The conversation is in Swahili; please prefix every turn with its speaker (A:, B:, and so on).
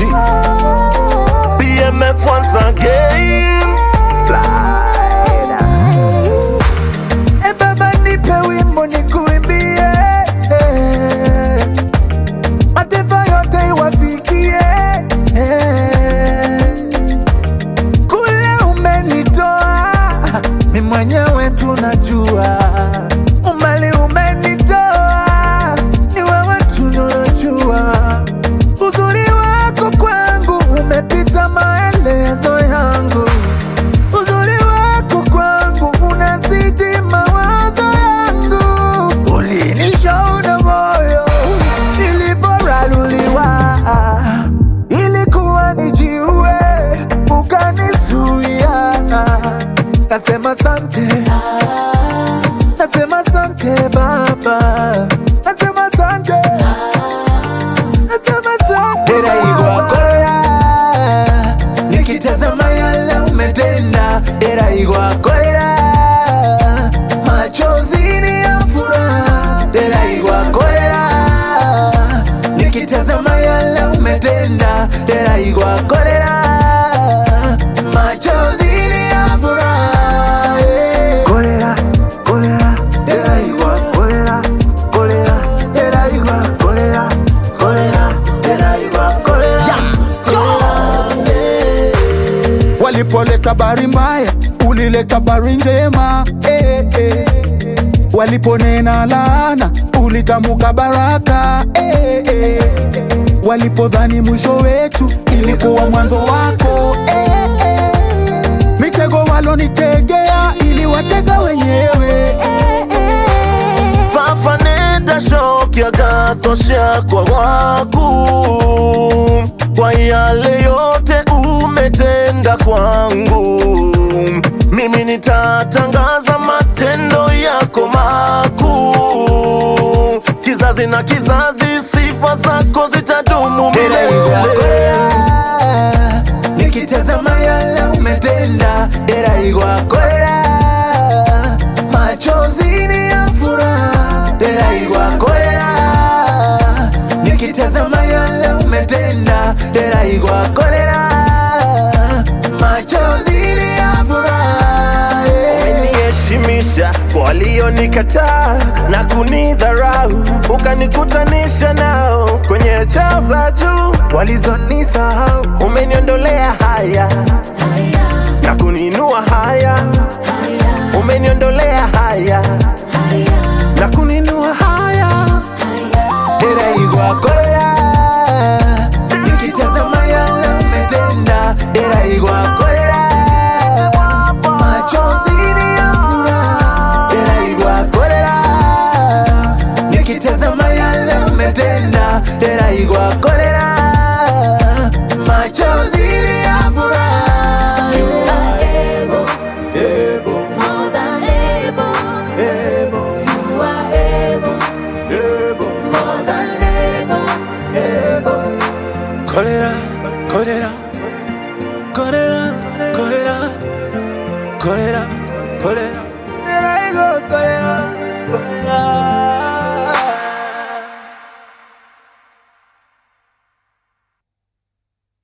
A: G. BMF once again.
B: E baba nipe wimbo nikuimbie, eh. mataifa yote iwafikie. eh. Kule umenitoa mi mwenyewe tunajua, umali umenitoa ni wewe tunajua, uzuri wako kwangu umepita maelezo yangu uzuri wako kwangu unazidi mawazo yangu, ulinishaona moyo niliporaruliwa, ilikuwa nijiue, ukanizuia. Nasema sante, nasema sante Baba, nasema sante, nasema sante Korea nikitazama yale umetenda, dera igwakorera machozi ni ya furaha, dera igwakorera nikitazama yale umetenda, dera igwakorera machozi ni ya furaha yeah.
C: Kolera, kolera,
B: Dera igwa,
C: kolera, kolera,
B: dera igwa,
C: kolera, kolera.
B: dera igwa, kolera,
D: Walipoleta habari mbaya, ulileta habari njema eh, eh. Waliponena laana, ulitamuka baraka eh, eh. Walipodhani mwisho wetu, ilikuwa mwanzo wako eh, eh. Mitego walonitegea, iliwatega wenyewe
A: fafaneda shoki agathosha kwa waku kwa yale yote umetenda kwangu mimi nitatangaza matendo yako makuu kizazi na kizazi sifa zako zitadumu
B: dera igwa,
A: milele
B: kolera nikitazama yale umetenda, dera igwa, kolera machozi ni ya furaha, dera igwa, kolera nikitazama yale umetenda, dera igwa, kolera machozi ni ya furaha yeah.
A: umeniheshimisha kwa walionikataa na kunidharau, ukanikutanisha nao kwenye chao za juu walizonisahau. Umeniondolea haya na kuniinua haya, umeniondolea haya na kuniinua haya.
B: dera igwa kolera nikitazama yale umetenda dera igwa kolera machozi ni ya furaha dera igwa kolera nikitazama yale umetenda dera igwa kolera machozi ni ya furaha
E: You are able,
B: Ebo,
E: more than able.
B: ebo,
E: You are able,
B: ebo,
E: more than able.
B: ebo. Kolera, kolera, kolera, kolera, kolera, kolera. Dera igwa kolera, kolera.